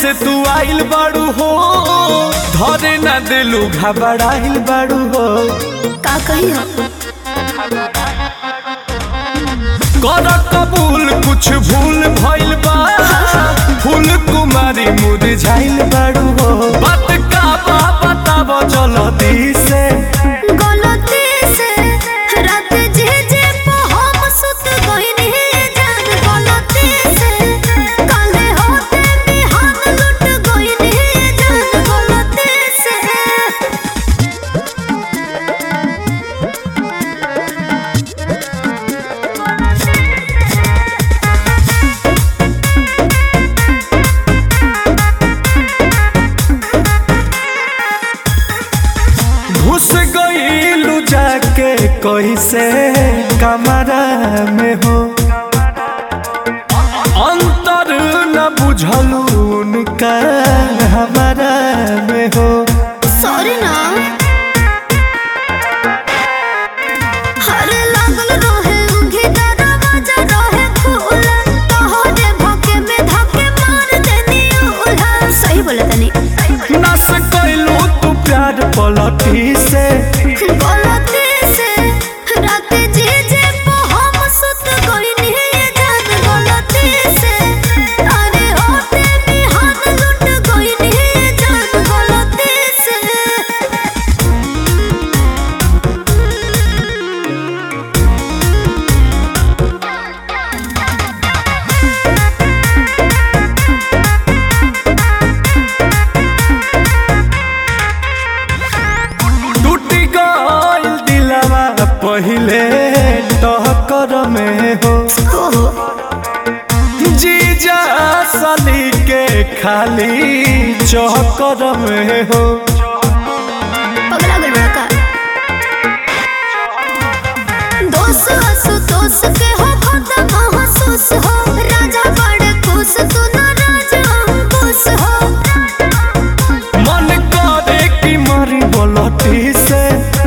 से तू आइल बाड़ू हो धरे न दिलू घबराइल बाड़ू हो का कही हो कर कबूल कुछ भूल भइल बा फूल कुमारी मुरझाइल बाड़ू हो बात का बा बताब जल्दी से गलती से रात जे जे पे हम सुत गइनी जान गलती से काले होते बिहान लुट गइनी जान गलती से घुस गईलू जाके कैसे कमरा में हो अंतर न बुझलू उनका हमारा में हो सॉरी ना हरे लागल रहे उंगी दरवाजा रहे खुला तोहरे भके में धके मार देनी उल्हा सही बोला तनी नस कैलू तू प्यार पलटी से गलती से रात जे जे पे हम सुत गइनी जान गलती से अरे होते बिहान लुट गइनी जान गलती से टूट गईल दिलवा पहिले टहकर में हो ओहो जीजा सली के खाली चौकर में हो पगला गल बड़ा का दोस हसु दोस के हो खत्म महसूस हो राजा बड़े खुश तू ना राजा अंकुश हो मन करे कि मरी बोलती से